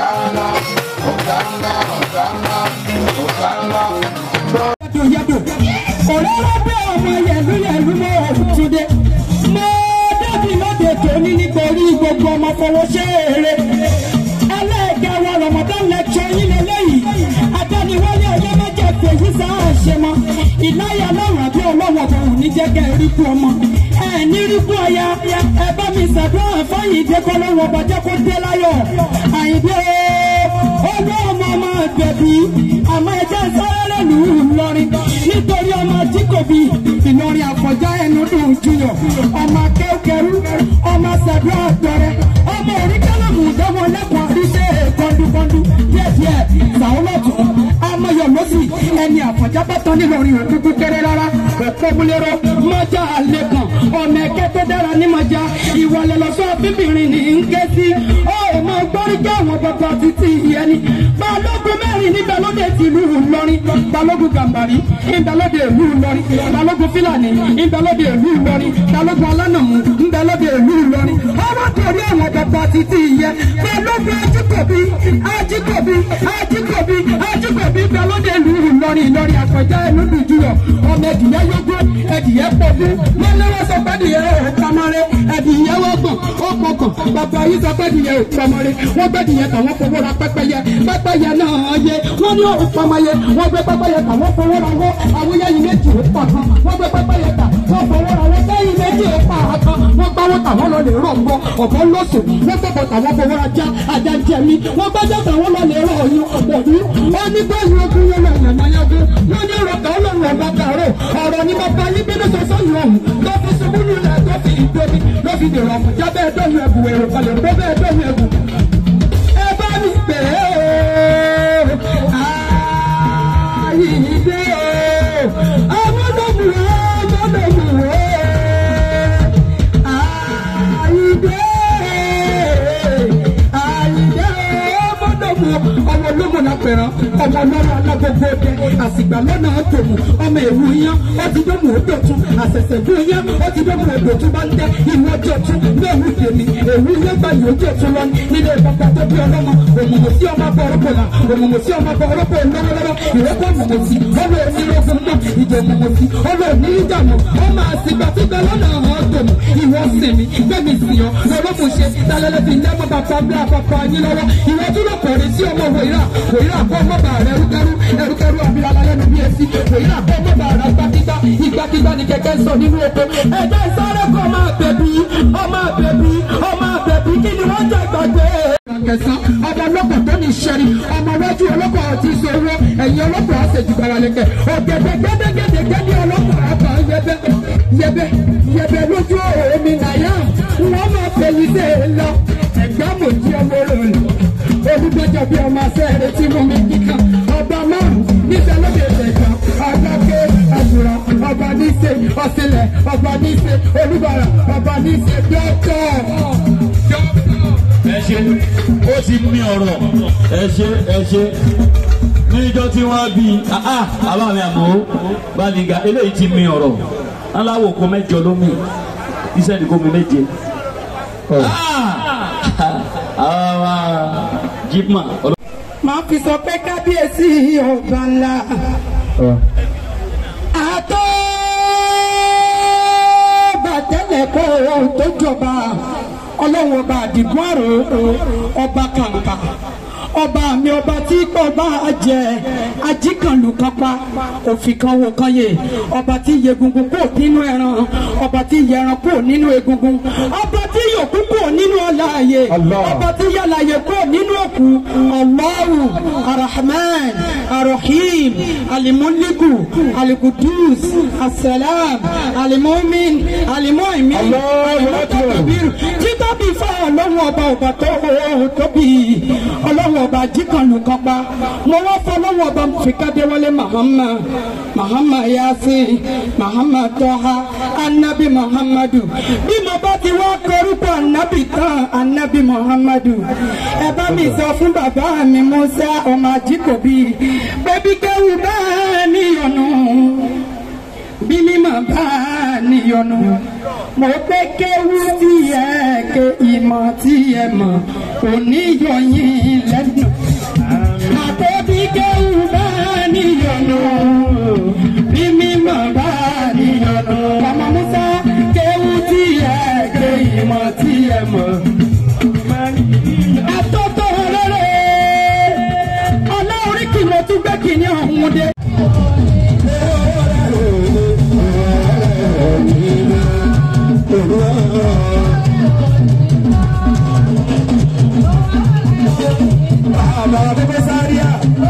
Hosanna, Hosanna, Hosanna, Hosanna. yàtò òróró pé ọmọ yẹ̀lú yẹ̀lú mọ́ òtúndé mo débi lóde tòní nítorí gbogbo ọmọ fọwọ́ ṣe eré ẹlẹ́ẹ̀kẹwọ́ ramadan lecture yín lélẹ́yìí adániwálé ọjọ́ mẹ́jọ fèyí sáà ṣe mọ́ ìláyà lọ́rùn àbí ọlọ́wọ́ ọ̀bọ̀n ní jẹ́ kẹ́ ẹ rí kú ọmọ ẹ ní rí kú ọya ẹ bá mi ṣàdúrà fáyìn ìdẹ́kọ̀ lọ́wọ́ ọba jẹ́ kó dé láyọ̀ àyìndé ọgbọ́n ọmọ ọmọ ìgbẹ̀bí àmọ́ ẹjẹ́ sáré lù ú lọ́rin nítorí ọmọ tí kò bí ìlọrin àkọjá ẹnu dùn jùyọ̀ ọmọ akẹ́kẹ̀rú ọmọ sàdúrà àtọrẹ ọmọ oríkẹ́lẹ́mù dánwò lẹ́kọ̀ọ́ àríṣe kọ́ndúkọ́ndú díẹ̀díẹ̀ sàwọ́lọ́tù amáyọ̀ lọ́sì ẹni àfọ̀já bá tán nílọrin rẹ̀ kúkú kéré rárá òpómúlérò mọ́jà lẹ́kàn ọmọ ẹ̀kẹ́ tó dára ní mọ́jà ìwọlẹ̀ lọ́sọ́ bíbìrin ní ń ké sí ọmọ gbọ́rígbà àwọn bàbá títí ìyẹn ni balógun mẹ́rin níbẹ̀ lóde tìlú Ìlọrin balógun gàmbàrí níbẹ̀ lóde ìlú Ìlọrin balógun fúlàní níbẹ̀ lóde ìlú Ìlọrin balógun alánàmú níbẹ̀ lóde ìlú Ìlọrin ọwọ́ torí àwọn bàbá títí ìyẹn balógun ajíkòbí ajíkòbí ajíkòbí ajíkòbí níbẹ̀ lóde ìlú Ìlọrin Ìlọrin àkọjá ẹnu dùdúyọ ọmọ ẹdìyẹ yógún ẹdìyẹ pọ̀gún wọn ní wọn sọ pé ẹdìyẹ ò pamọ́rẹ́ ẹdìyẹ wọ́gbọ̀n ó pọkàn bàbá yìí sọ pé ẹdìyẹ ò pamọ́rẹ́ wọ́n gbẹ́dìyẹ tàwọn fowó ra pẹ́pẹ́yẹ pẹ́pẹ́yẹ náà yẹ wọ́n ní òun pamọ́yẹ wọ́n gbé pẹ́pẹ́yẹ tà wọ́n fowó ra wọ́ àwọn yẹ́yìn méjì ó pa kan wọ́n gbé pẹ́pẹ́yẹ tà wọ́n fowó ra wọ́ yẹ́yìn méjì ó pa kan wọ́n gbáwó tà wọ́n lọ lè rọ̀ mbọ́ ọ̀bọ lọ́sù wọ́n gbẹ́bọ̀ tà wọ́n fowó ra já ajá jẹ mi wọ́n gbẹ́jọ́ tà wọ́n lọ lè rọ̀ ọyún òbí wọ́n ní bẹ́ẹ̀ ogun yẹn lọ yẹn máa yẹn wọ́n ní ọ̀rọ̀ kan lọ́rùn ọ̀gá kàró ọ̀rọ̀ ní bàbá yín bínú sọ́sọ́ yìí ọ̀hún tó fi ṣubú lulẹ̀ tó fi ìdóbi ló fi dèrò ọ̀fun jábẹ́ ẹ̀dọ́nu ẹ̀bù èrò kalẹ̀ tó bẹ́ẹ̀ ẹ̀dọ́nu ẹ̀bù. ẹ bá mi pè é o àyíǹde o ọmọdébù ọmọdébù o àyíǹde àyíǹde ọmọdébù ọmọ ológun náà pẹ̀rọ ọmọ ọlọ́run alágbogbo dẹ àsìgbà lọ́nà tòmù ọmọ èwu yán ó ti dómù òdòtún àṣẹ̀ṣẹ̀ fún yán ó ti dómù òdòtún bá ń tẹ ìwọ ọjọ́tún lóòrù tèmi èwu yán báyìí ojú ọ̀tún lọ nílé bàbá tó bí ọlọ́mọ òmùmù sí ọmọ bọ ọrọ́pọ̀ là òmùmù sí ọmọ bọ ọrọ́pọ̀ lọ́wọ́lọ́wọ́ ìrẹ́pọ̀ òmùmù sí ọlọ́ onílógún mọ́ ìjọ òmùmù sí ọlọ́ onídàmú ọmọ àsìgbà tí bẹ lọ́nà àwọn tòmù ìwọ sinmi gbẹ̀mí sí ọ lọ́lọ́mù ṣe tálẹ́lẹ́ fi lẹ́mọ́ bàbá bí àpapọ̀ yín lọ́wọ́ ìwọ tún lọ kọ̀ọ̀rẹ́ sí ọmọ wòyíra wòyíra kọ́ ọmọ bà rẹ ẹrúkẹrú ẹrúkẹrú àbílálá lẹ́nu bí etí wòyíra kọ́ ọmọ bà rẹ gbàgbígbà ìgbàgbígbà ni kẹ̀kẹ́ sọ nínú oko ẹ̀jẹ̀ sáré kọ́ ọmọ àbẹ̀bí ọmọ àbẹ̀bí ọmọ àbẹ̀bí kí ni wọ́n jẹ́ gbàgbé. kẹsàn ọmọ ọlọ́pàá tó ní sẹ́ni ọmọ wájú ọlọ́pàá àti ìṣòro ẹ̀yìn ọlọ́pàá àṣejù gbàrà lẹ́kẹ̀ ọ̀gẹ̀dẹ̀ gẹ́gẹ́gẹ́gẹ́ ní ọlọ́pàá àbá yẹbẹ yẹbẹ yẹbẹ lójú omi nàyà wọ́n máa fẹ̀yìn dé lọ ẹ̀gbá mòjú ọmọ rẹ̀ olùgbẹ́jọ bí ọmọ sẹ́ẹ̀rẹ̀ tí mo mi kíkan ọba márùn níbẹ̀ lóde ìtẹ̀kan agbáké àgùrà ọba níṣe ọ̀sìnlẹ̀ ọba níṣe olúbàrà ọba níṣe dọ́kọ̀. ẹ ṣe ó ti mi ọ̀rọ̀ ẹ ṣe ẹ ṣe níjọ́ tí wọ́n bí àbá mi àmọ́ baniga eléyìí ti mi ọ̀rọ̀ aláwọ̀ kó mẹ́jọ ló mi iṣẹ́ ni kó mi méje. àwa jipma. máa fi sọ pé kábíyèsí ọba ńlá àtọ́ bàtẹ́lẹ̀ kọ́ ohun tó jọba ọlọ́run ọba àdìgún àrò ọba kàǹkà ọba mi ọba tí kò bá jẹ ajíkànlù kan pa òfin kan wò kan yè ọba tí yegungun kò nínú ẹran ọba tí yẹran kò nínú egungun ọba tí yòókù kò nínú ọláàyè ọba tí yàlàyè kò nínú òkú Allahu arahman arahim alimuliku alikudus asalam alimumin alimuimin alimutakabiru títóbi fún ọlọ́run ọba ọba tó tóbi ọlọ́run ọba jíkànlù kan pa mo wá fọlọ́wọ́ ọba fìkádé wọlé mahama mahama yasin mahama tọ́ha anabi muhammadu bí mo bá ti wá korúkọ anabi tán anabi muhammadu ẹ bá mi sọ fún bàbá mi musa ọmọ ajíkòbí bẹbí kẹwù bẹ́ẹ̀ níyọnu bí mímọ̀ bá níyọnu mo pé kéwú tí ẹ ké ìmọ̀ tí ẹ mọ̀ kò níyọ yín lẹ́nu bàbá kókó sáríà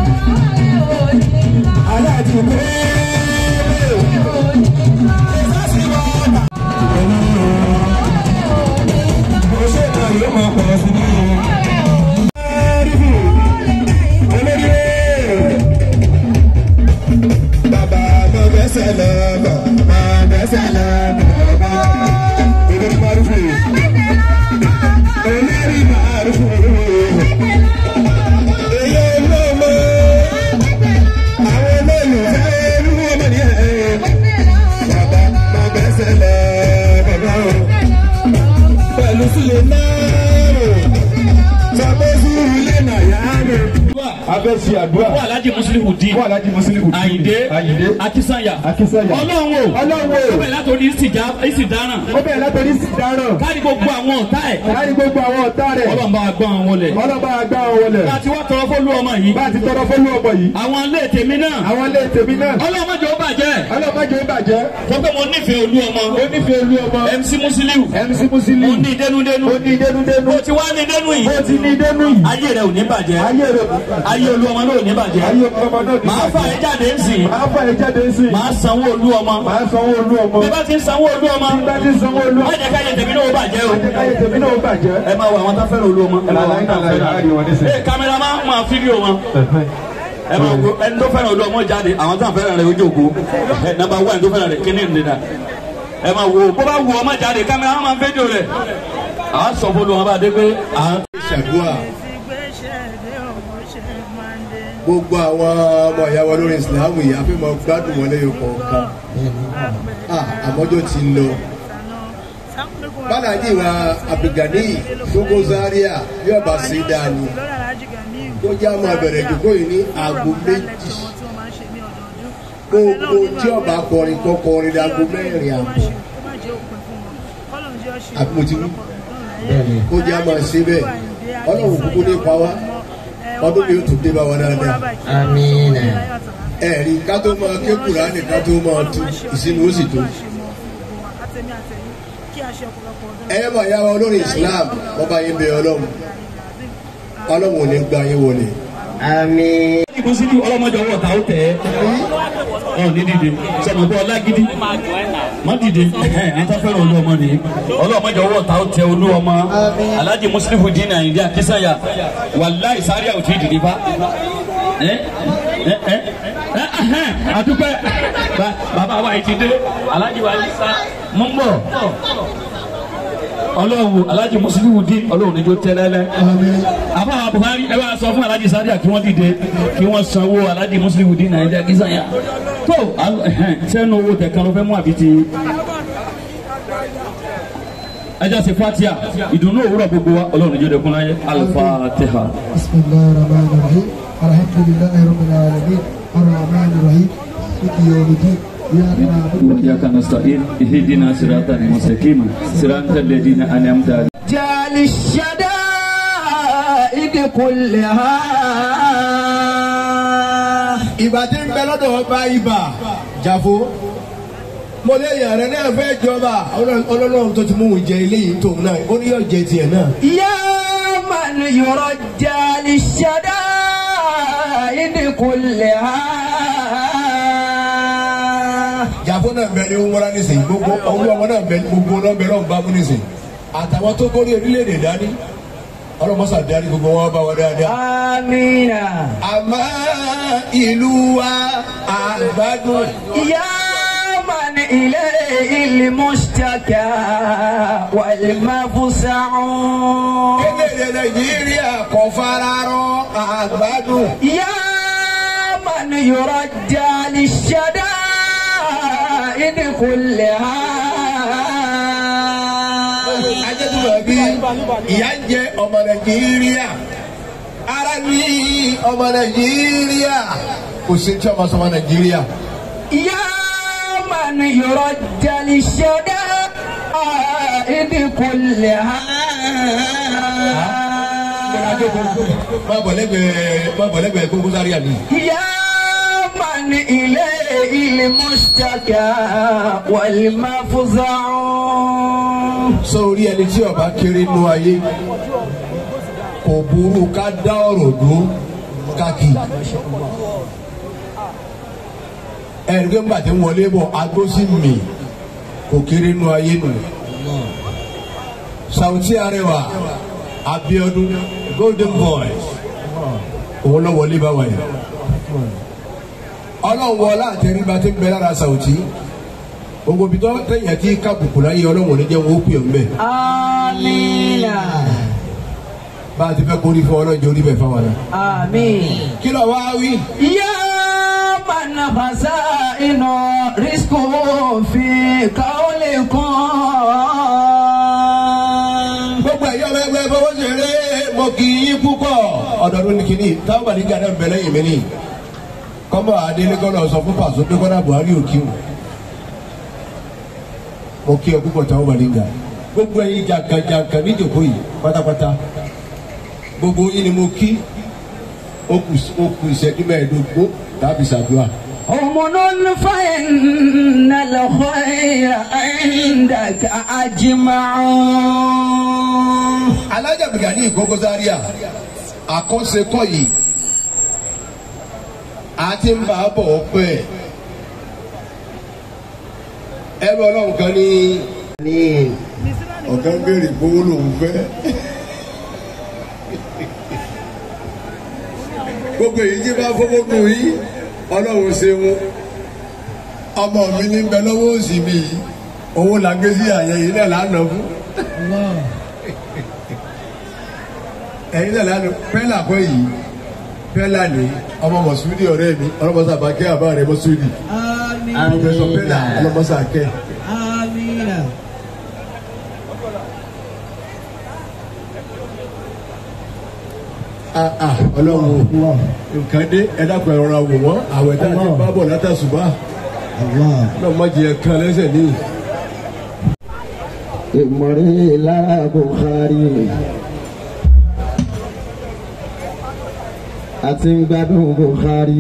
aláàjì kó. Oṣù kan yóò máa pọ̀ sí ní. Bàbá mo bẹ́sẹ̀ lọ bọ̀, mo bẹ́sẹ̀ lọ bọ̀. Olórí Márùfù. Olórí Márùfù. Èyí olóòmọ. Àwọn olólùfẹ́ olú ọmọ ní ẹ̀. Bàbá mo bẹ́sẹ̀ lọ bàbá o. Pẹ̀lú sílẹ̀ náà. Sọ́kọ́ sùúrù lẹ́nà yá mi. Abẹ́ ṣe àdúrà. wà alájì mùsùlùmí dín Wọ́n alájí Mùsùlùmí. àyìndé Àyìndé. akínsànyà Akínsànyà. ọlọ́run o Ọlọ́run o. ó bẹ̀rẹ̀ látòrí ìsìdáràn Ó bẹ̀rẹ̀ látọ̀rí sí dáràn. káàdì gbogbo àwọn ọ̀tá ẹ̀ Láyé gbogbo àwọn ọ̀tá rẹ̀. ọlọ́run bá wa gbọ́ àwọn wọlé Ọlọ́ba àgbà wọn wọlé. láti wá tọrọ fólú ọmọ yìí Bá a ti tọrọ fọ́lú ọmọ yìí. àwọn ilé tèmi náà Àwọn ilé tèmi náà. ọlọ́run má jẹ́ ó bàjẹ́ Ọlọ́ba jẹ́ ìbàjẹ́. sọ pé mo nífẹ̀ẹ́ olú ọmọ Ó nífẹ̀ẹ́ olú ọmọ. MC Musiliu MC Musili. mo ní dénúdénú Ó ní dénúdénú. ó ti wá ní dénú yìí Ó ti ní dénú yìí. ayé rẹ ò ní bàjẹ́ Ayé rẹ̀. ayé olú ọmọ náà ò ní bàjẹ́ Ayé ọmọ náà ní. màá fà ẹ́ jáde ń sìn Màá fà ẹ́ jáde sí. màá sanwó olú ọmọ Màá sanwó olú ọmọ. bí bá ti ń sanwó olú ọmọ Bá ti sanwó olú má ọmọ. jẹ́ káyé tèmi náà ó bàjẹ́ o Ayé tèmi náà ó bàjẹ́. ẹ máa wo àwọn tó fẹ́ràn olú ọmọ ẹ máa wo àwọn tó Láyé náà láyé fẹ́ràn wọn nísìnyí. ee kámẹ́rà máa ń máa fídíò wọn ẹ máa wo ẹni tó fẹ́ràn olú ọmọ jáde àwọn tó fẹ́ràn rẹ̀ ojú ògo ẹ nàbà wá ẹni tó fẹ́ràn rẹ̀ kíní ìdènà ẹ máa wo bó bá wù ọmọ jáde kámẹ́rà máa ń fídíò rẹ̀ à á sọ fún olú ọmọ bá dé pé à ń ṣàdúrà gbogbo àwọn ọmọ ìyá wa lórí ìsìlámù yìí a fẹ́ máa gbádùn wọn lẹ́yìn kọ̀ọ̀kan Ah, àmọ́jọ́ ti lọ bálájì wa abdulgani gbogbo zaria yóò bá sí dáa ni tó jẹ́ àmọ́ abẹ̀rẹ̀ ìdókò yìí ní aago méjì gbogbo tí ọba kọrin kọ́ kọrin ní aago mẹ́rin àbọ̀ àbí mo ti wí kó jẹ́ àmọ́ ṣe bẹ́ẹ̀ ọlọ́run kúkú ní pa wá ọdún mi yóò tún dé bá wa dáadáa Amina. ẹ̀rí ká tó máa ké kùránì ká tó máa tu ìsinmi ó sì tó. ẹyẹ bá yá wa olórí islam wọn bá yín bẹ ọlọ́run ọlọ́run ò ní gba yín wọlé. Amin. Musiliu ọlọ́mọdé ọwọ́ ta ó tẹ̀ ẹ́ ọ ní dìde sọmọ bọ́ ọlágídí má dìde ẹ̀ ẹ̀ tó fẹ́ràn olú ọmọ nìyí ọlọ́mọdé ọwọ́ ta ó tẹ olú ọmọ Alhaji Musiliu dín Àyìndé Akínsànyà wàláì sáré àwọn tí dìde bá ẹ ẹ ẹ ẹ ẹ àdúpẹ́ Ba- bàbá wa yìí ti dé Alhaji wa yìí sá mú bọ̀ ọlọ́run Alhaji Musiliu dín ọlọ́run níjó tẹ́lẹ́lẹ́ àbá Buhari ẹ bá sọ fún Alhaji Sadiya kí wọ́n dìde kí wọ́n sanwó Alhaji Musiliu dín Àyìndé Akínsànyà tó al- ẹhẹ́n, sẹ́nu owó tẹ̀ kan ló fẹ́ mú àbí ti ẹjọ́ sí fatia ìdùnnú òwúrọ̀ gbogbo wa ọlọ́run níjó dẹkùn láyé Al-Fatiha. بسم الله الرحمن الرحيم الحمد لله رب العالمين الرحمن الرحيم مالك يوم الدين إياك نعبد وإياك نستعين اهدنا صراطا مستقيما صراط الذين أنعمت عليهم جال الشدائد كلها ìgbà tí ń bẹ lọ́dọ̀ ọba ibà jàfó mo lé èèyàn rẹ náà fẹ́ jọba ọlọ́run tó ti mú òun jẹ eléyìí tóun náà ó ní yóò jẹ tiẹ̀ náà. يا من يرجى للشدائد كلها jàfó náà bẹ ní wúrà nísìnyí gbogbo olú ọmọ náà bẹ gbogbo náà bẹ lọ́nà bámú nísìnyí àtàwọn tó kórè orílẹ̀-èdè dání ọlọ́mọsà darí gbogbo wọn bá wọn dáadáa. آمين àmọ́ ìlú wa àgbàdùn. يا من إليه المشتكى والمفزع kéde nàìjíríà kò fararọ àgbàdùn. يا من يرجى للشدائد كلها ajẹ́tùmọ̀ bí ìyá ń jẹ ọmọ nàìjíríà ara ní ọmọ nàìjíríà kò sí tí ọmọ sọmọ nàìjíríà. يا من يرجى للشدائد كلها má bọ̀ lẹ́gbẹ̀ẹ́ má bọ̀ lẹ́gbẹ̀ẹ́ gbogbo sáré àná. يا من إليه المشتكى والمفزع sórí ẹni tí ọba kéré nú ayé kò burú ká dá ọ̀rọ̀ dúró káàkì ẹ̀rí pé ńgbà tí ń wọlé bọ̀ agbósí mi kò kéré nu ayé nù Sauty Arẹwà Abíọ́dún Golden Boys òun náà wọlé bá wáyé ọlọ́run wọlé àtẹríba tí ń bẹ lára Sauty gbogbo bí tó tẹ̀yìn tí kábùkù láyé ọlọ́run ò ní jẹ́ wọn ó pè ọ́ mbẹ́ Amina. bá a ti fẹ́ kórí fún ọlọ́run jẹ́ orí bẹ̀ fáwọn náà. Amin. kí ló wá wí. يا من خزائن رزق في قولكم gbogbo ẹ̀yọ́ ẹgbẹ́ fọwọ́ ṣeré mo kì í yín púpọ̀ ọ̀dọ́dún ní kínní táwọn bá ní gàdá ń bẹ lẹ́yìn mi ní kọ́mbà adélé kọ́nà sọ fún pàṣẹ pé kọ́nà Buhari ò kí o mo kí ẹ púpọ̀ táwọn bá ní gà gbogbo ẹ̀yin jàǹkàjàǹkà níjòkó yìí pátápátá gbogbo yín ni mo kí ó kù ó kù ìṣẹ́jú mẹ́ẹ̀ẹ́dógún tàbí ṣàdúrà. أمن فإن الخير عندك أجمع alájà bìgàdì ìkókó zaria àkọsẹkọ yìí a ti ń bá a bọ̀ pẹ́ ẹrú ọlọ́run kan ní. ní ọ̀gá ń béèrè gbowó lòún fẹ́. gbogbo èyí tí bá fọwọ́ nù yí ọlọ́run ṣeun ọmọ mi ní bẹ lọ́wọ́ òsì mi yìí owó la gbé sí àyẹ̀ yìí náà lánàá fún ẹ̀yin náà lánàá pẹ́lá kọ́ yìí pẹ́lá ni ọmọ mọ̀súdì ọ̀rẹ́ mi ọlọ́mọsá bá kẹ́ àbá rẹ̀ mọ̀súdì pọfẹsọ pẹ́lá ọlọ́mọsá kẹ́. Ah, ah, ọlọ́run o nǹkan dé ẹ dákun ẹ̀rọ wò wọ́n àwẹ̀ tá a ti bá bọ̀ látàṣùbà náà má jẹ kan lẹ́sẹ̀ níyì. ìmọ̀rí lára Bukhari àti ń gbádùn Bukhari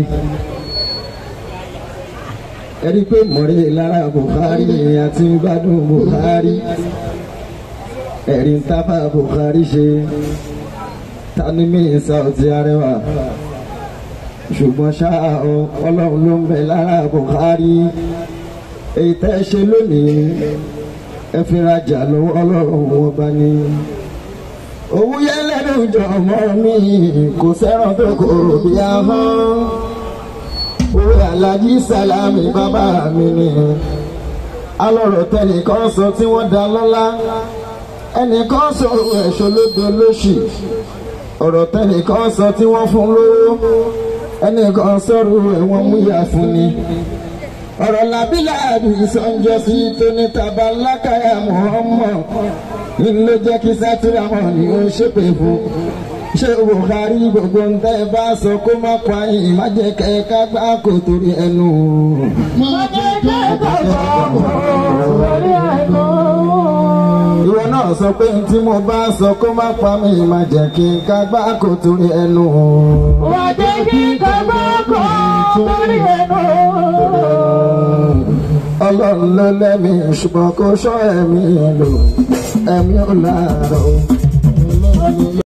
ẹni pé ìmọ̀rí lára Bukhari àti ń gbádùn Bukhari ẹ̀rí ń tábà Bukhari ṣe tani mi Sauty Arẹwà ṣùgbọ́n ṣá o ọlọ́run ló ń bẹ lára Bukhari èyí tẹ́ ṣe lónìí ẹ fi rajà lọ́wọ́ ọlọ́run wọn bá ní. owó yẹn lẹ́nu jọ ọmọ mi kò sẹ́ràn tó kòrò bí ahọ́n. owó alájí sálámì bàbá mi ni. alọ̀rọ̀ tẹnìkan sọ tí wọ́n dá lọ́lá. ẹnìkan sọ ẹ̀ṣọ́ lóde lóṣì. ọ̀rọ̀ tẹnìkan sọ tí wọ́n fún lówó. ẹnìkan sọ̀rọ̀ ẹ̀wọ̀n múyà fún ni ọ̀rọ̀ làbílà ìsọ̀njọ́ sí tóní tabalákàyà Muhammad ló jẹ́ kí sátìrámọ̀ ni ó ṣépè fún ṣé Buhari gbogbo ń tẹ́ bá sọ kó má pa yín má jẹ́ kẹ́ ká gbá kó torí ẹnu. má jẹ́ kẹ́ ká gbá kó torí ẹnu. ìwọ náà sọ pé tí mo bá sọ kó má pa mí má jẹ́ kí ká gbá kó torí ẹnu. má jẹ́ kí ká gbá kó torí ẹnu ọlọ́run ló lẹ́mí ṣùgbọ́n kò ṣọ́ ẹ̀mí lò ẹ̀mí ò láàárọ̀.